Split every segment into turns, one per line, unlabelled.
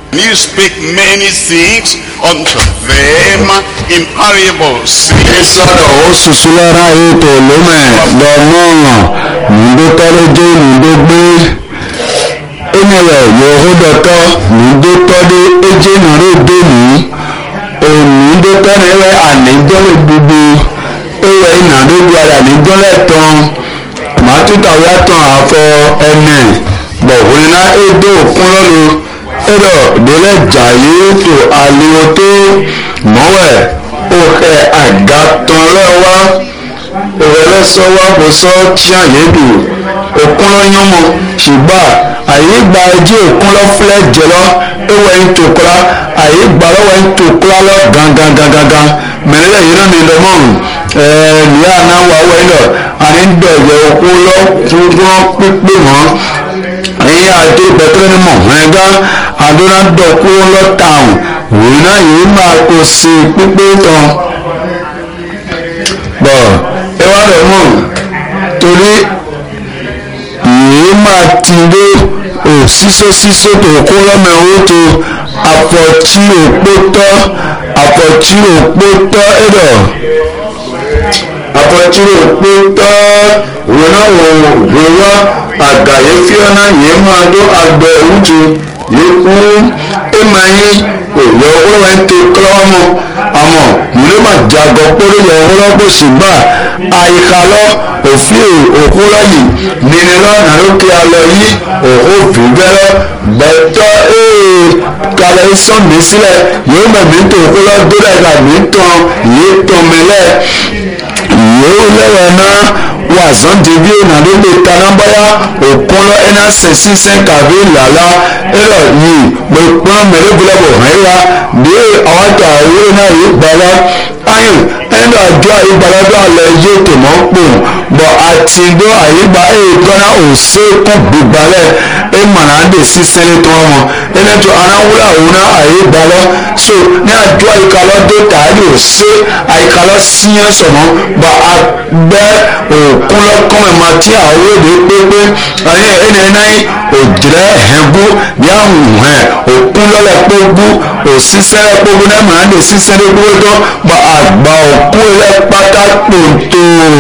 You speak many things unto them in parables.
sọ̀rọ̀ ó ṣùṣù lára ètò lómẹ̀ lọ́mọ́ràn nùdókọ́lójé nùdógbé ènìyàn yòóhódọ́tọ́ nùdótọ́dé ejé nàródé ní ònùdókọ́rẹ́rẹ́ àníjọ́rẹ́ gbogbo ewé ìnàdógbò ara níjọ́lẹ̀ tán màtútàwé àtàn àfọ ẹnẹ bọ̀wọ́nà èdè òkun lọ́nu ẹ̀rọ ìdílé jàyé tó àlèwò tó mọ́wẹ̀ òkè àgàtàn lẹ́wà òwẹ̀lẹ́ sọ́wọ́ àbòsọ́ tíyà yédù òkun lọ́yọ́mọ ṣùgbọ́n àyígbà ẹjẹ́ òkun lọ́fúlẹ̀ jẹlọ ewé ń tòkúra àyígbà lọ́wọ́ ń tòkúra lọ gangan gangan mẹ́lẹ́lẹ́ yìí náà ní lọ́mọ́ ẹ̀ẹ́ nìyá náà wà wẹ́lọ̀ àní ń dọ̀yẹ̀ òkun lọ fúnfún pípé mọ́ ẹ̀yìn àti bẹ̀tẹ̀rẹ̀ ni mọ̀ ẹ̀gá àdúrà dọ̀kú lọ́tàùn òun náà yìí máa kó sí pípé tán bọ̀ ẹ wá rẹ̀ mọ̀ torí yìí máa ti dé òṣìṣẹ́ ṣíṣe tó kó lọ́mọ owó tó àpọ̀tí òpó tọ́ àpọ̀tí òpó tọ́ ẹ̀dọ̀ àpọ̀tí òpó tọ́ òun náà wò wò wá àgàyé fíọ́nà yìí máa dó àgbẹ̀ òwútu yìí kú ẹ̀ máa yín òyò ọwọ́ ń tó kílọ́mù àmọ́ nílé máa jago kórè yọ ọwọ́ bó ṣùgbọ́n àyíká lọ òfin òkúrọ̀ yìí nínú lọ́nà lókè alọ yìí òkú fìgbẹ́rẹ́ gbẹ̀tọ́ ee kalẹ̀ sọ́n mi sílẹ̀ yóò mọ̀ mí tó kúlọ̀ dúró ẹ̀ka mi tán yìí tán mi lẹ̀ yóò lẹ́wọ̀ náà wà zọ́ndé bí ọ̀nà ló lè taná báyà òkun lọ ẹ̀ná sẹ̀sí sẹ́ńkàbí làlá ẹ̀rọ yìí mo pọ́n mẹ́rẹ́gbẹ́lẹ́bọ̀ hàn yá bí àwọn àtà owó náà yìí gbàlá ayùn ẹ̀ńdọ̀ àjọ àyígbàlájọ́ àlẹ́ yé tèmọ́ pò bọ̀ àti gbọ́ àyígbà èèkọ́nà òsè kún gbígbalẹ̀ ẹ̀ mọ̀nà àdè sí sẹ́lẹ̀ tó wọn ẹ̀nẹ́tọ̀ aráwúrà òun náà àyígbàlọ́ so ní àjọ àyíkalọ́ dé tààrí òsè àyíkalọ́ síyẹn sọ̀mọ́ bọ̀ àgbẹ̀ òkun lọ́kàn ẹ̀ máa tí àwọn èdè pépé ẹ̀yẹ ẹ̀nà ẹ̀ náà òjìrẹ́ ẹ̀hẹ́gbó bí àwọn ẹ̀ òkun lọ́lẹ̀ pógbó òsísẹ́ pógbó náà mọ̀nà àdè sísẹ́ lé gbogbo tó bọ̀ àgbà òkú ẹ̀ pátá pòǹtò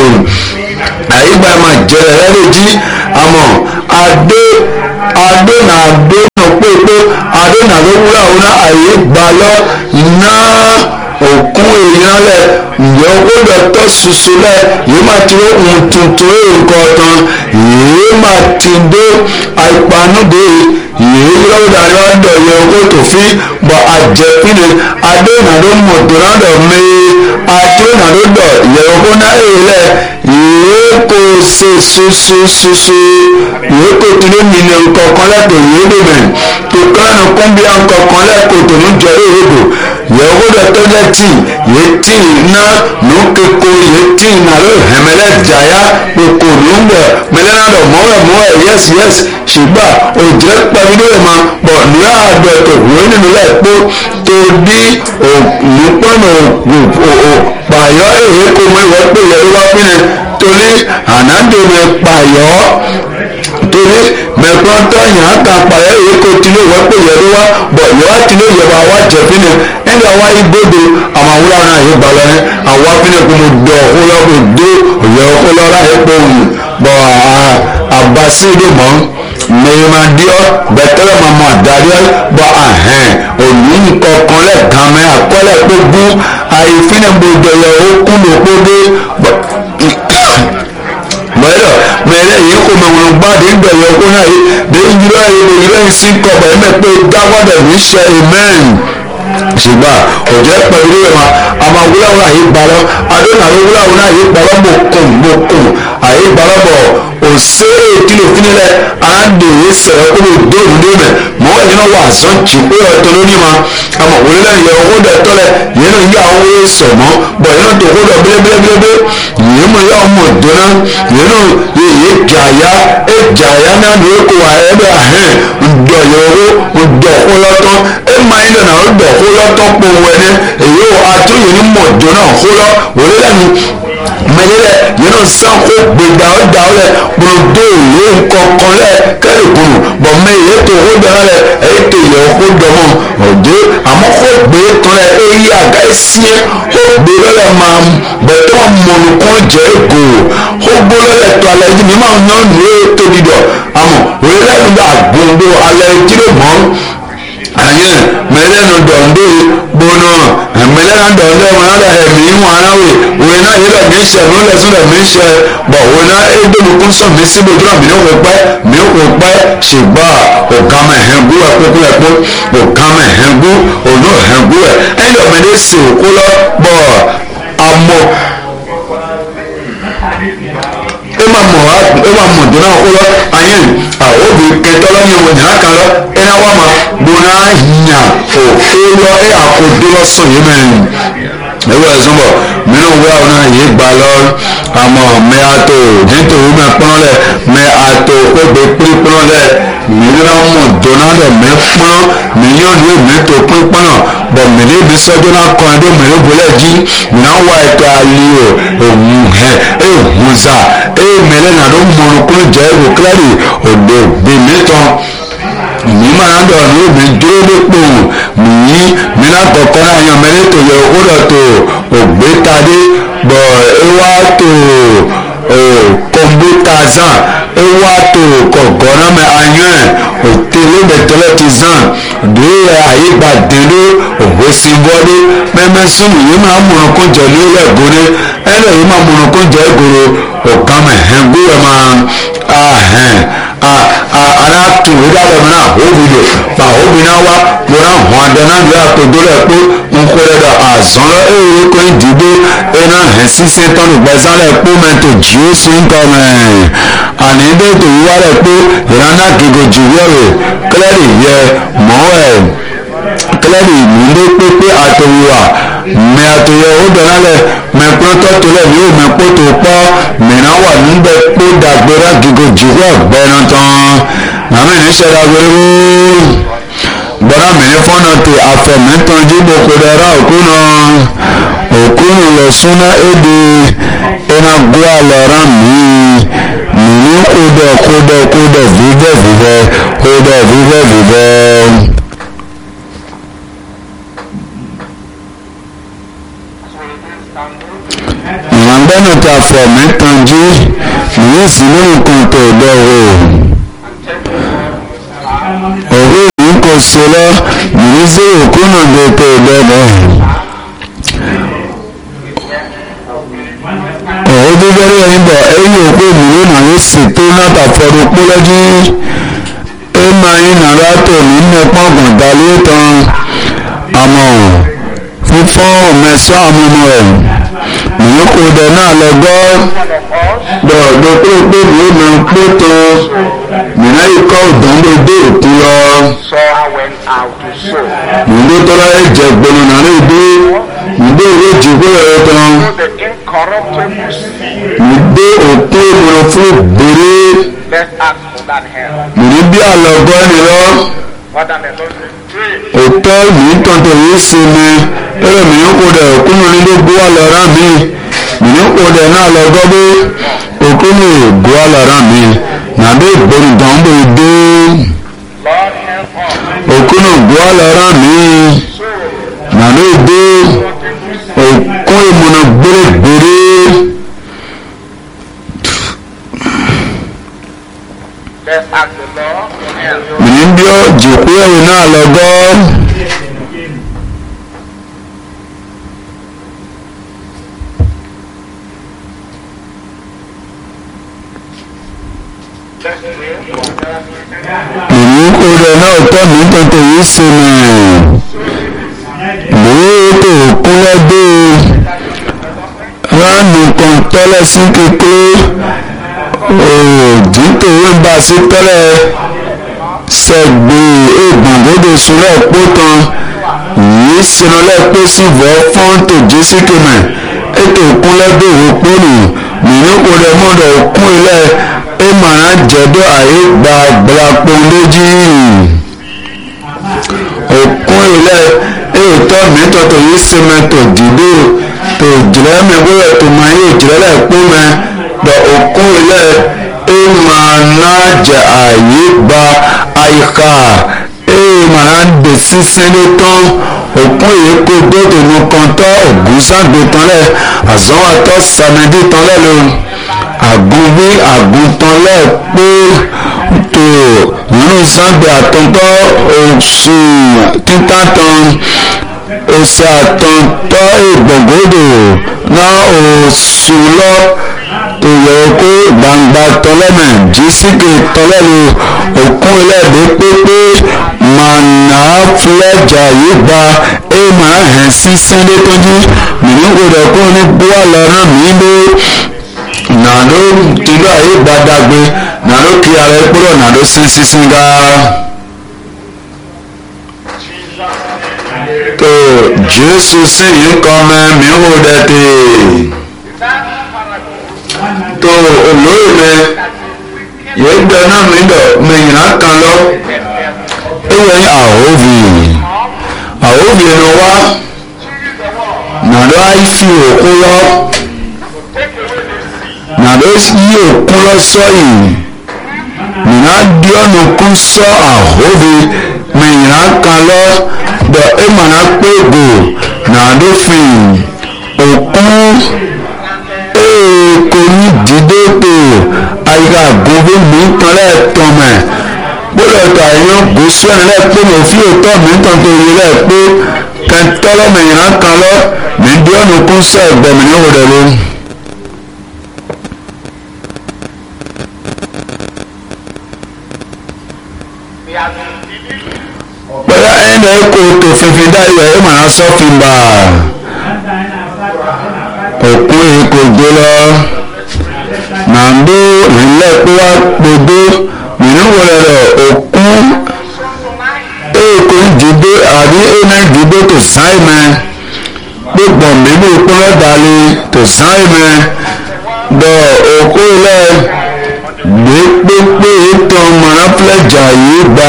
àyígbà máa jẹrẹ ẹ lè jí àmọ́ adé adé nà adé nà pépé adé nà ló wúlò àwọn náà àyígbà lọ náà òkun èèyàn lẹ ǹjẹ́ ó gbọ́dọ̀ tọ́ ṣoṣo lẹ yìí máa ti rí ohun tuntun nǹkan tán yìí máa ti dé àìpanúdé yìí lọ́wọ́dà lọ́dọ̀ yẹ owó tó fi bọ̀ àjẹpínlẹ̀ adé nà ló mọ̀ tó náà dọ̀ mẹ́ẹ́ adé nà ló dọ̀ yẹ owó náà èèlẹ̀ yìí kò ṣe ṣoṣoṣoṣo yìí kò tún ní mílíọ̀n kọ̀ọ̀kan lẹ́tọ̀ yìí lè mẹ́ tó kánú kọ́ńbíà kọ̀ọ̀kan lẹ́kọ̀ọ́ tó ní jọ èèbò yìí owó dọ̀ tó lẹ́ tì yìí tì ná nù kéko yìí tì nà ló hẹ̀mẹ́lẹ́ jàyà kókò ló ń bọ̀ mẹ́lẹ́ náà dọ̀ mọ́wẹ́ mọ́wẹ́ yẹ́sì yẹ́sì ṣùgbọ́n òjò pẹ̀lú lóye ma bọ̀ ní àdọ̀ tó wọ́n nínú lẹ́ kó tó bí òpópónà pààyọ́ èyí kò mọ ìwọ́ pé yẹ ló wá pínlẹ̀ torí ànádò mi pààyọ́ torí mẹ̀kọ́tọ̀ yàn án kan pààyọ́ èyí kò tilé ìwọ́ pé yẹ ló wá bọ̀ yọ wá tilé yẹ wá wá jẹ pínlẹ̀ nígbà wá igbódo àwọn awúrà náà yóò balẹ̀ ní àwọn pínlẹ̀ kò mo dọ̀ ọ̀húnlọ́ kò dé òyà ọ̀húnlọ́ láyé pọ̀ òun bọ̀ àbásí ìdè mọ́ mẹ̀yìmàdíọ́ bẹ̀tẹ̀rẹ̀ mọ̀mọ́ àdáríọ́ bọ̀ ahẹ́n òní kọ̀ọ̀kan lẹ́ẹ̀kan mẹ́ àkọ́lẹ̀ gbogbo àìfínàgbọ̀dọ̀ yẹ okùn lòpọ̀dé mọ̀lẹ́ mẹ̀lẹ́ yìí kò mọ̀ wọn gbáàdé ń bẹ̀rẹ̀ okùn náà yìí bí ìjìlá yìí lè yìí lẹ́yìn sí kọ̀ọ̀bà ẹ̀mẹ́ pé dáwọ́dẹ̀ ní ṣe amen ṣùgbọ́n òjẹ́ pẹ̀lú ìwọ̀n àmọ́ wúláwúlá yìí gbalọ́ adónàwó wúláwúlá yìí gbalọ́ mọ̀kùn mọ̀kùn àyè gbalọ́ bọ̀ òsè ètìlò fúnilẹ̀ àndèyé sẹ̀rẹ̀ kó lè dé òdòdó mẹ̀ mọ́ ẹ̀yìn náà wà zọ́n jì pé ọ̀tọ̀ lórí ma àmọ́ wọlé lẹ́yìn yẹ owó dẹ̀ tọ́lẹ̀ yẹn náà yà owó yẹ sọ̀ mọ́ bọ̀ yẹn náà tó kó dọ̀ bílébílébílébé yẹn mọ̀ yà ọmọ dọ́nà yẹn náà yẹ yẹ jàyà ẹ jàyà náà ní kó wà ẹ bẹ ahẹ́n ǹdọ̀ yẹ owó ǹdọ̀ kó lọ́tọ́ ẹ máa ń dọ̀nà ǹdọ̀ kó lọ́tọ́ pọ̀ wẹ́ni èyí ò àtúnyẹ̀ ní mọ̀ dọ́nà kó lọ́ wọlé lẹ́yìn mẹlẹlẹ yẹnu sanko gbẹgbẹ ọ da ọ lẹ kpọlọdọ yẹ nkọkọ lẹ kẹlẹ kunu bọ mẹ yẹ tó o dọrọ lẹ ẹ tẹ yẹ o ko dọmọ sie ó gbé lọ́lẹ̀ máa bẹ̀tọ́ mọ̀nù kan jẹ́ ègò ó gbó lọ́lẹ̀ tó alẹ́ yìí ní máa ń yàn ní ètò dídọ̀ àmọ́ òye lẹ́nu bá gbòǹdò alẹ́ jíre mọ́ anyi mẹlẹnu dọ̀ndé gbóná mẹlẹnu dọ̀ndé wọn náà ẹ̀mí wọn aráwé wọn náà yẹ lẹ́mí sẹ wọn lẹ sún lẹ́mí sẹ bọ̀ wọn náà édèmí kún sọ mí síbi ojú náà mí ní wọ́n pẹ́ mí wọ́n pẹ́ ṣùgbọ́n ọ̀gá mẹ́ hẹ́ngú ẹ̀ kókó ẹ̀ kó ọ̀gá mẹ́ hẹ́ngú ọ̀nà hẹ́ngú ẹ̀ ẹ̀yìn ọ̀mẹ́dẹ́ sè òkú lọ bọ̀ àmọ́ ema mɔ ema mɔ donna o lɔ anyi a o bi kɛtɔ lɔ nye o nya kan lɔ ena wa ma bona nya o o lɔ e a ko do lɔ sɔn yi mɛ ewu ɛsɔn bɔ minnu wo awo na yi gba lɔ amɔ mɛ ato jɛnto wo mɛ kpɔn lɛ mɛ ato o gbe kpli kpɔn lɛ minnu mɔ donna lɛ mɛ kpɔn mɛ nyɔnu mɛ to kpli kpɔn bɔn mɛ ne bi sɔjɔ na kɔn do mɛ ne bolɛ dzi minnu wa ɛtɔ ali o ewu hɛ ewu za eye mɛlɛ na ɖo mɔnu kple dze ego klari odo bemetɔ mi mana dɔ nu mi dro ɖe kpo mi mi na kɔkɔ na yan mɛ ne to yɛ o ɖɔ to ogbe ta ɖe bɔ ewa to o kɔmputa zã ewa to kɔgɔ na mɛ anyɔɛ o tele bɛ tɔlɛ ti zã do yɛ ayigba de ɖo o si bɔ ɖe mɛmɛ sunu yi ma mɔnu ko dze li lɛ go ɖe ɛlɛ yi ma mɔnu ko dze goro ọ̀gámẹ̀ hẹ́n gbúwẹ̀ máa ahẹ́n ara tù ìdá rẹ̀ mìíràn òbílò pa òbí náà wá lọ́nà hàn àdánà bí àtòdó rẹ̀ pé ń kó rẹ̀ dọ̀ àzán lọ èrè kó ń dìbò ẹ̀nà hẹ́n sísè tán lùgbà sálẹ̀ pé mẹ́tò jí ó sì ń kọ́ mẹ́ àní dé tó yíwá rẹ̀ pé ìrànà gègé jù wẹ̀rẹ̀ kílẹ̀rì yẹ mọ́ ẹ̀ kílẹ̀rì múndé pépé àtòwúwà mẹ àtòyẹ ó dọ̀nà lẹ̀ mẹ kpọ́tọ́ tó lẹ̀ yóò mẹ kpótó kpọ́ mìíràn wà níbẹ̀ kpó dàgbéra gígo jìwọ́ gbẹ́nà tán nàmì ní sẹ́dá gbégbó gbọ́dọ̀ mìíràn fọ́nà tó afẹ́mẹ́tàn jíbo kó dẹ́ra òkú nà òkú nà lọ súná éde iná gbó àlọ́ra mi mìíràn kódọ̀ kódọ̀ kódọ̀ vívẹ́ vívẹ́ kódọ̀ vívẹ́ vívẹ́. ìràngbẹ́nà ta fọ̀ mẹ́tànjú ìyẹn sì ní nǹkan tó dọ̀wọ́ òwe yìí kò so lọ yìí sí òkúnà tó tó dọ̀bọ̀ òwe bíbélì ẹ̀yìn bọ̀ ẹ̀yìn òkú ìmúlò náà ló sì tó náà fọdún pọ́lọ́jú ẹ̀ máa ń nàrà tó nínú pọ́ngàn dalé tán àmọ́ fífọ́ mẹ́sàn-án àmúmọ́ ẹ̀ mìí kò dẹ̀ náà lọ gbọ́ dọ̀dọ̀ pé pé mìí mọ̀ pé tó mìíràn yìí kọ́ òdòdó dé òtún lọ. mìí tó tọ́lá yẹ jẹ gbọ́nà náà lè dé mìí dé ìwé jìgbó rẹ̀ tán. mìí dé òkú ìmọ̀ràn fún gbèrè. mìí bí àlọ́gbọ́ ni lọ. òtọ́ mìí tọ́ntọ̀ yìí sinmi ẹ̀rọ mìíràn kò dẹ̀ òkúnnù nílé gbówà lọ́ra mi mìíràn kò dẹ̀ náà lọ gbọ́gbó òkúnnù gbówà lọ́ra mi nàbẹ́ ìgbóni dánwó dé òkúnnù gbówà lọ́ra mi nàbẹ́ dé òkún ìmúna gbèrègbèrè. mìíràn bí ó jìkú ẹ̀yìn náà lọ gbọ́. èyí kò rẹ̀ náà tọ́ mi tètè yìí sinmi lóò tó kúnlẹ̀ dé ránù kan tẹ́lẹ̀ sí kékeré òdì tó ń bá sí tẹ́lẹ̀ sẹ́gbẹ̀ ègbòǹgbòdò súnlẹ̀ pó tán yìí sinulẹ̀ pé sí vọ́ fọ́ńtò jésìkìmẹ̀ ètò kúnlẹ̀ dé òpónù mìíràn kò rẹ̀ mọ́dọ̀ kún ilẹ̀ ẹ màá jẹ́dọ̀ àyè gba gbàgbọ́ lójú òkun ilẹ̀ ètò mìtọ́tò yìí sèmẹ́tò dìbò tó jìlẹ̀ mẹ́gbẹ́rẹ́ tó máa yóò jìlẹ̀ lẹ́ẹ̀kú mẹ́ dọ̀ òkun ilẹ̀ ẹ màá ná jẹ àyè gba àyíká ẹ màá dè sísẹ́ ní tán òkun èyí kó dóòtò nu kan tọ́ ògùn ságbé tán lẹ̀ àzọ́wọ́ tọ́ sàmẹ́dì tán lẹ̀ ló àgùn bí àgùn tán lẹ̀ pé tó nínú ságbé àtọ́tọ́ oṣù títà tán oṣù àtọ́tọ́ ìgbọ̀gbọ́dọ̀ náà oṣù lọ tó yẹ kó gbangba tọ́lẹ́mẹ̀ jísìkì tọ́lẹ́lu òkun ilẹ̀-èdè pépé mànà fúlẹ́jà yìí gba ẹ máa hẹ̀ sí sẹ́ndé tọ́jú mìíràn gbọdọ̀ kó ní búwa lọ́rùn mí lé nàdó tìlú àyè gbadagbe nàdó kí ara ẹ kúrò nàdó sínsínsín gá. tó jésù sì yìí kọ́ mẹ́ mi ò dẹ́ tè tó olóyè mẹ yìí gbẹ náà mi dọ̀ mẹ̀yìnà kan lọ ewé àhóbì àhóbì ẹnu wá nàdó àìfi òkú lọ nàdó yí òkú lọ sọyìn nìyà di ọ̀nà kú sọ àhóbì mẹ̀yìnà kan lọ dọ̀ ẹ̀mọ̀nà pégò nàdó fìn òkú kò ní dídé pé àyíká gbogbo mi ń tan lẹ́ẹ̀tàn mẹ́ gbọ́dọ̀ tó àyàn gòsù ẹ̀ lẹ́ẹ̀pẹ́ mi ò fi òótọ́ mi ń tàn tó yẹ lẹ́ẹ̀pẹ́ kẹntọ́lọ́ mi yàn kan lọ mi ń di ọ̀nà kún sọ ẹ̀gbẹ́ mi ní òwúrọ̀ ló. pẹ̀lú ẹ̀yìn náà kò tó fífi dá ìwẹ̀ ẹ̀ máa sọ́fin bá òkú èkó gbé lọ nàndó ìlẹ́pẹ́wá gbogbo mìíràn wọlé rẹ̀ òkú èkó ìdìbò àbí ẹ̀nà ìdìbò tó sáì mẹ́ gbogbo mímú ìpínlẹ̀ dalẹ̀ tó sáì mẹ́ dọ̀ òkú ilẹ̀ gbé pépé ètò mọ̀nàpẹ́lẹ̀jà yìí gbà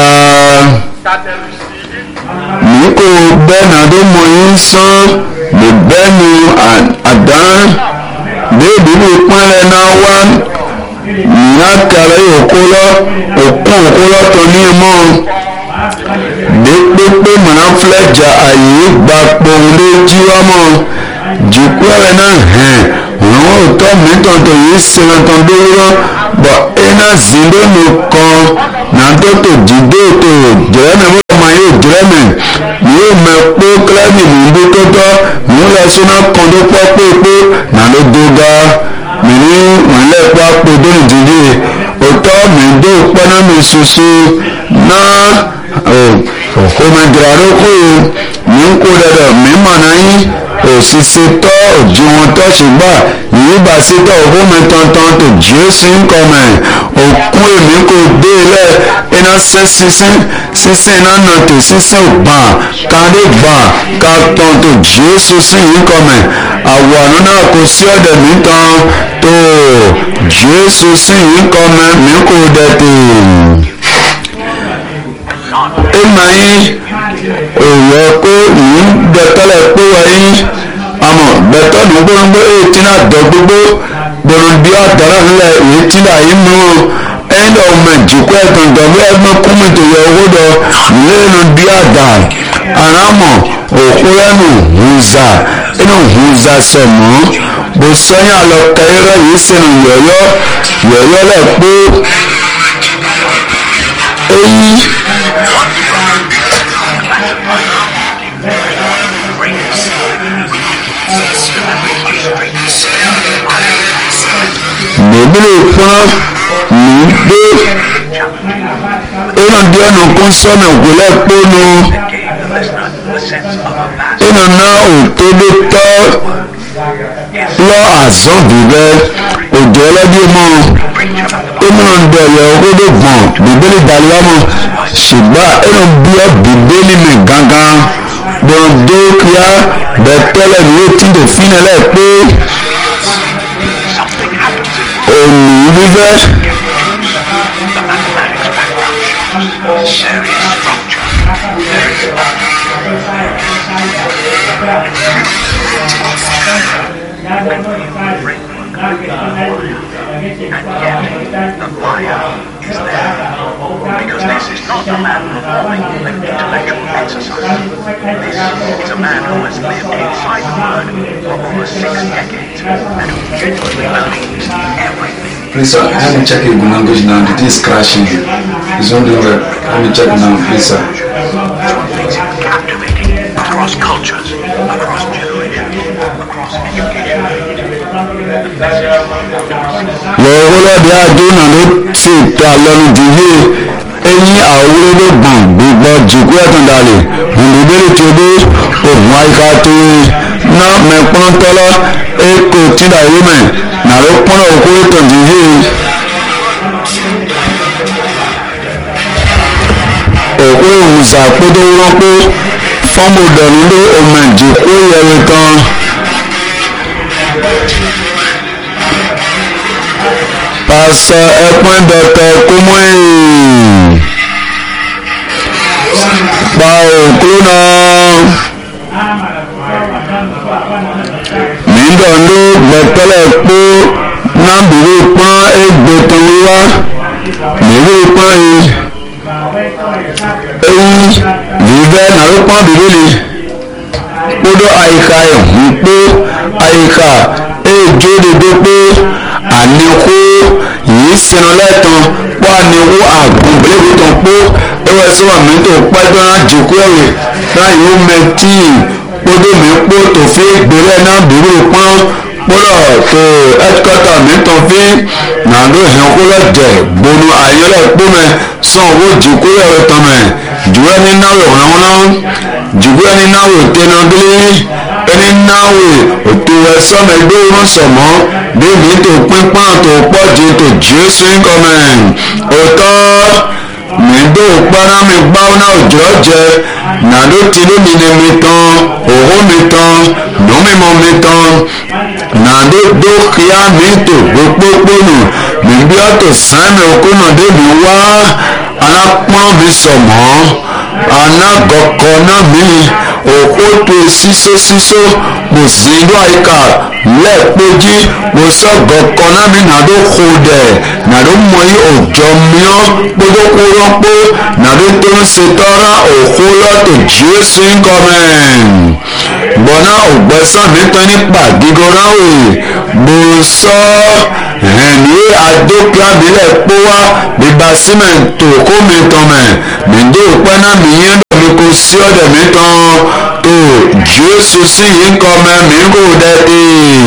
ní kò bẹ́ẹ̀ nàdó mọ̀ yín sán lè bẹ́ẹ̀nu àdán déèdì ní ìpínlẹ̀ náà wá ìyá kẹrẹ òkú lọ òkú òkú lọ tó ní mọ́ dépépé mọ̀nàfúlẹ̀jà àyè gba pòǹdé jíwámọ́ jìkú ẹ̀rẹ̀ náà hẹ̀n àwọn òótọ́ mìíràn tó yìí ṣẹlẹ̀ tán dúró bọ̀ iná zindónù kan nàdó tó jìdó tó jẹ́rẹ́mẹ̀ wọ́n máa yóò jẹ́rẹ́mẹ̀ yóò mẹ pé kílẹ́mì nìdí tó tọ́ mú lọ sínú kọ́ńdó pọ́ pépé nàdó dóga mìíní wọ́nlẹ̀ pa pé dóni dìde òótọ́ mìíndó pẹ́ná mi ṣoṣo náà òkòmẹ̀dìrà ló kó o mí ń kó dẹ̀dọ̀ mí mọ̀ náà yín òṣìṣẹ́ tọ́ òjì wọn tọ́ ṣùgbọ́n yìí bá sí tọ́ òkú mi tọ̀ntọ̀n tó jésù ń kọ́ mẹ́ òkú èmi kò dé ilẹ̀ iná sẹ́ sísìn sísìn iná nà tó sísìn gbà kárí gbà ká tán tó jésù sí yìí kọ́ mẹ́ àwọ̀ àná náà kò sí ọ̀dẹ̀ mi tán tó jésù sí yìí kọ́ mẹ́ mi kò dẹ̀ tó ìmọ̀ yín òyò kó yìí gbẹtọ́lẹ̀ pé wáyé àmọ́ gbẹtọ́ ní gbogbo ètí náà dọ̀ gbogbo gbòòrò bí ọ̀dọ́rọ̀ ńlẹ̀ ètí náà yìí mú ẹ̀yìn náà ọmọ ìjòkó ẹ̀gbọ̀n dọ̀bí ẹ̀gbọ́n kúmìtì yẹ owó dọ̀ lẹ́nu bí àdá àrámọ̀ òkú lẹ́nu hùzà inú hùzà sọ̀mọ́ bó sọ́yìn àlọ́ kẹrẹ́rẹ́ yìí sínú yọ̀yọ́ yọ̀yọ́ lẹ̀ pé èyí. bèbèrè fún mi gbé ìnà díẹ̀ nù kún sọ́nà ògùnlẹ̀ kpónú ìnà náà òtóbi tọ́ lọ àzọ́ bìbẹ́ òjò ọlọ́dún mọ́ ìnà ndẹ̀yẹ òkúdó gbọ̀n bìbélì dàlúwà mọ́ ṣùgbọ́n ìnà bíọ́ bìbélì mi gángan gbọ̀ndé kíá bẹ̀tẹ́lẹ̀ ní etí tó fínilẹ̀ pé òní wíwẹ́.
Because this is not a man of intellectual exercise. This is a man who has lived inside the Word for over six decades and who genuinely believes everything.
Please, sir, let me check your language now. The thing is crashing. It's not doing well. Let me check now, please, sir.
It's what makes him captivating across cultures, across generations, across education.
lọ́wọ́lọ́dẹ àdéhùn ló ti ta lọ́nu dìde ẹ̀yìn àwòrán gbọ̀n gbígbọ́ jìkú ẹ̀túndàlẹ̀ òǹdùbẹ́rẹ̀ tí o dé ògùn àyíká tó ná mẹ́pọ́n tọ́lọ́ èkó tìdá ìwé mẹ́ nàró pọ́nà òkú ètò dìde. òkú ìwùsà kótó wọ́n pé fọ́ọ̀mù dẹ̀rù lé ọmọ ìjìkú yẹrẹ tán. pásọ ẹpọn dọtọ kúmọ̀ẹ́ pa òkú náà mídọ̀ ló gbẹ̀tẹ́lẹ̀ pé nábìrì pọ́n égbò tán wá mìíràn pọ́n yìí eyi vivɛ nalo kpɔn bibili kpodo ayika ehun kpo ayika edzo de do kpo aniku yi sinu lɛtɔn kpɔ aniku agun belebu tɔn kpo ewɔ ɛsɛ wa mi to kpɛtɔ na dziku ɛwɛ na yi mɛ tii kpodo mi kpo tofi gbelɛ na bibili kpɔn kpɔlɔ to ɛtukɔtɔ mi tɔn fi nado hɛn kpɔlɔ dɛ gbonu ayɔlɛ kpɔmɛ sɔn wo dziku ɛwɛ tɔn mɛ juwe ni nawe ɔnawɔnɔ juwe ni nawe tenagili ɛni nawe oto ɛsɔmɛ gbɛwɔn sɔmɔ bíbí tó pínpán tó pɔdzi tó jesu ŋkɔmɛ òtɔ mìdó kpɔnà mi gbáwó náà òjò jẹ nàdó tìlú mi ni mi tán òhó mi tán nùmímọ mi tán nàdó dókìá mi tó gbókpókpónù mìbí ɔtò sàmì òkúnà débi wá alápọ́n mi sọ̀mọ́ anagọkọ náà mi òkúto sísó sísó mo sì ń lọ àyíká lẹ́ẹ̀kpéjì mo sọ gọkọ náà mi nàdó kó dẹ̀ nàdó mọ yí òjò miọ́ kpókókó rọ́pó nàdó tó ń setọ́ra òkú lọ́tò jésù ńkọ́mẹ́ gbọ́nà ògbẹ́sán mi tán nípa gígọ́rọ́ wè mo sọ ẹ̀ní adókè abilẹ̀ kpó wa bíbá símẹ̀ntì òkú mi tán mẹ́ mi dé òpẹ́ náà mi yẹn dọ̀ mi kò sí ọ̀dẹ̀ mi tán tó jésù sí yìí kọ́ mẹ́ mi kò dẹ́ dé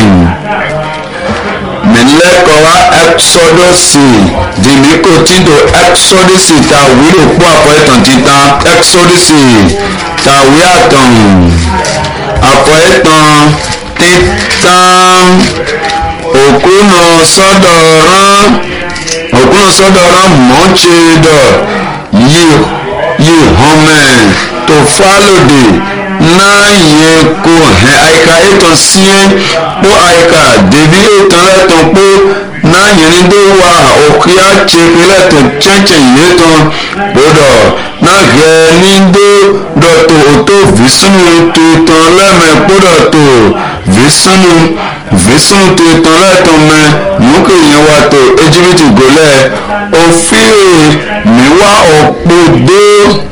mílẹ́kọ̀ wa ẹ́xọ́dọ̀sì dìmí kò tí tó ẹ́xọ́dọ̀sì ta wílò kó àpọ̀ ẹ̀tàn títa ẹ́xọ́dọ̀sì ta wí àtàn àpọ̀ ẹ̀tàn títan òkú náà sọ́dọ̀ rán òkú náà sọ́dọ̀ rán mọ́tṣe dọ̀ yìí yìí hàn mẹ́ tó fálòdì náà yẹ kó hẹ àyíká ètò síẹ́ kó àyíká dèbí ètò lẹ́tọ̀ pé náà yẹn ní dé wà òkè àtsẹ̀pẹ̀ lẹ́tọ̀ tsẹ̀tsẹ̀ yìí tán gbọdọ̀ náà hẹ ní dé dọ̀tò òtó vìsúnù tó tán lẹ́mẹ̀ gbọdọ̀ tó vìsúnù vìsúnù tó tán lẹ́tọ̀ mẹ́ nùkè yẹn wà tó ejibiti gòlẹ̀ òfin mi wá òpó dé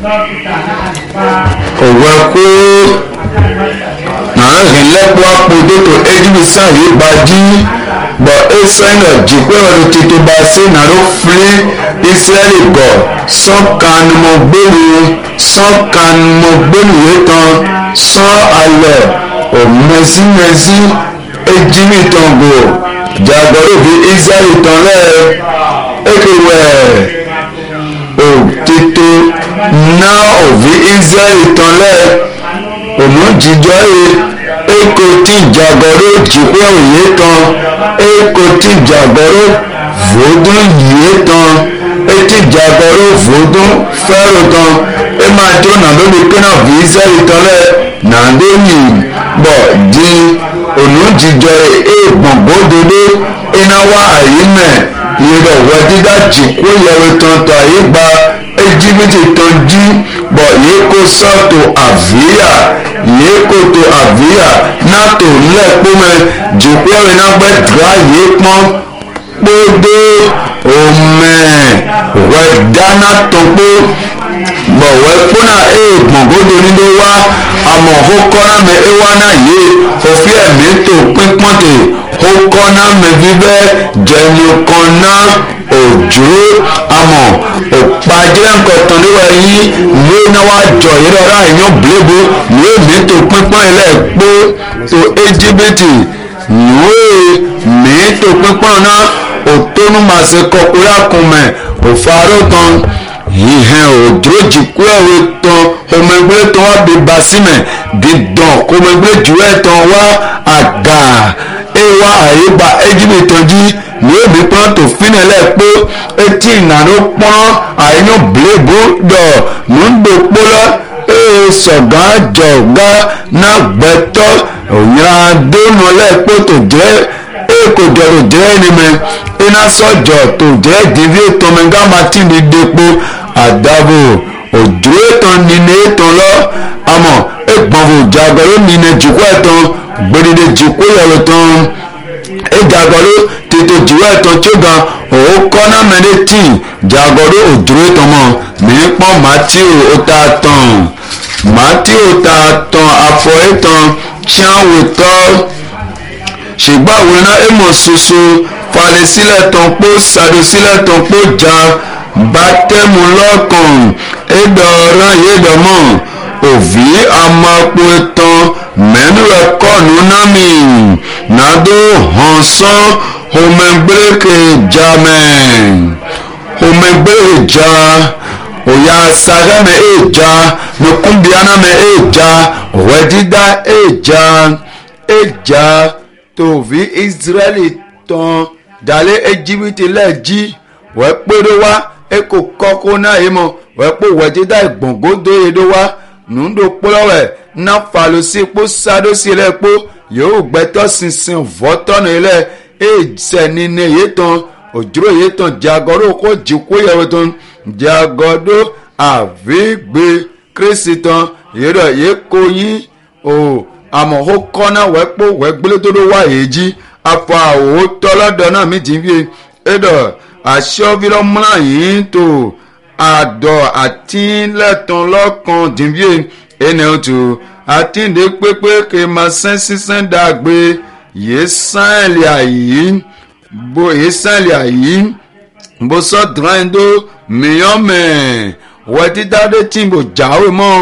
òwe kó nàá hìn lẹ́kọ̀ọ́ àpòdó tó ejúbi sáyé gbajú bọ̀ ẹsẹ̀nà jìpẹ́ ọ̀dọ̀ tètè bá sí nàró fúlé israẹli gọ̀ sọ́kànnìmọ̀gbẹ́nu sọ́kànnìmọ̀gbẹ́nu yìí tán sọ́ alẹ̀ òmẹ́símẹ́sí ejimi tán gò jàgbọ́dọ̀ bí israẹli tán lẹ́ ẹ̀kẹ́wẹ́ òtítọ́ náà òbí israẹli tán lẹ́ òmù jíjọ́ yìí eko tí jàgbọ́dọ̀ jìpẹ́ òye tán eko tí jàgbọ́dọ̀ vòdún yìí tán etí jàgbọ́dọ̀ vòdún fẹ́rù tán ẹ máa tó nàdó lè pé náà bí israẹli tán lẹ́ nàdó yìí bọ̀ di òmù jíjọ́ yìí ẹ gbọ̀ngbọ́n dodo iná wá àyè mẹ́ yìí wọ dídá jìkú yẹwò tán tó àyè gba ejibiti tán jí bọ̀ yìí kó sọ́tò àvíyà yìí kó tó àvíyà náà tó lẹ́kpọ́ mẹ́ jìkú yẹwò náà gbẹ́ dra yìí pọ́n kpódó òmẹ́ wẹ̀ dáná tó kpó bọ̀wẹ́ kpọ́nà eye gbọ̀ngodo ni do wa àmọ̀ ho kọ́nà mẹ ewa náà yé òfin ẹ̀mí tó pínpọ́n tè ho kọ́nà mẹ bí bẹ́ jẹ̀nyù kan ná òjò àmọ̀ òpàjẹ́ nkọ̀tàn níwọ̀ yí ní náà wá jọ yìí rẹ̀ ráà yàn blébo ní èmi tó pínpọ́n ilẹ̀ kpó tó íjíbítì ní mi tó pínpọ́n náà òtónú màsí kọkúrẹ́ àkùnmẹ̀ òfarò tán yìhẹn òdúró jìkú ẹ̀wé tán ọmọẹgbẹ́ tán wá bí basímẹ̀ dídán ọmọẹgbẹ́ jùlọ tán wá àgà ewa àyíba ejimi tán jí ní èmi pọ́n tó fínilẹ̀ pé etí ìnáwó pọ́n àyínú bléèbù dọ̀ ní ń gbé pọ́lọ́ ee sọ̀gán jọ̀gá náà gbẹ́tọ́ òyìnbá dónú lẹ́ẹ̀pọ̀ tó jẹ́ eko dọ̀rọ̀ jẹ́ ẹnìmẹ̀ iná sọ̀jọ̀ tó jẹ́ ìdíbí tọmẹgá martin ní depo àdàbò òjò ètò nínú ètò lọ àmọ́ ẹgbọ̀nfò jàgọ̀rọ̀ nínú jùkú ẹ̀tàn gbẹ̀dẹ̀dẹ̀ jùkú yọ̀rọ̀ tán ẹjàgọ̀rọ̀ tètè jùwọ́ ẹ̀tàn tí ó ga òun kọ́nà mẹ́lẹ́ tì jàgọ̀rọ̀ òjò ètò mọ́ mí pọ́n matthew ó ta tán matthew ta tán afọ ètàn tí wọ́n wò tọ́ ṣùgbọ́n àwòrán èmọ̀ ṣoṣo falẹ̀ sílẹ̀ tán pó ṣàdó sílẹ̀ tán pó já bátẹ́mu lọ́kàn ẹ̀dọ̀ ọ̀ràn yẹ̀dọ̀mọ̀ òbí amapo tán mẹ́nu rẹ̀ kọ́ọ̀nù námì nàdó hàn sán homẹ́gbẹ́rẹ́kẹ̀ jámẹ́ homẹ́gbẹ́rẹ́ já òyà sàrẹ́mẹ́ èjà nìkúndìánàmẹ́ èjà òwẹ́dídá èjà èjà tòvi israẹli tán dalẹ ejibiti lẹẹji wẹ́ẹ́ kpéɖo wa eko kɔkó náà yìí mọ wẹ́ẹ́ kpó wẹ́dídá ìgbọ̀ngódó yìí ɖo wa nuɖo kplɔ wɛ na falosi kpó saɖosi lɛ kpó yòówù gbɛtɔ sinsin vɔtɔ nù yìí lɛ etsɛ nínú yìí tán òdzro yìí tán diagɔɖo kó dzikó yẹ wò tán diagɔɖo àvígbé kristi tán yìí rẹ yìí kó yín o. Oh àmọ́ ó kọ́nà wẹ́ pò wẹ́ gbélédòdó wá èjì afọ àwò tọ́lọ́dọ̀ náà mi jì ń fi ẹ̀dọ̀ àṣọ́bílọ́ múlá yìí tó àdọ̀ àtìlẹ́tàn lọ́kàn jì ń fi ẹnì tó àtìndé pépé kè máa sẹ́ sísẹ́ dàgbé yìí sáìlì àyí bó yìí sáìlì àyí bó sọ dùrán ẹ̀dọ́ mìíràn mẹ́ wẹ́ dídá dé tí mo jáwé mọ́.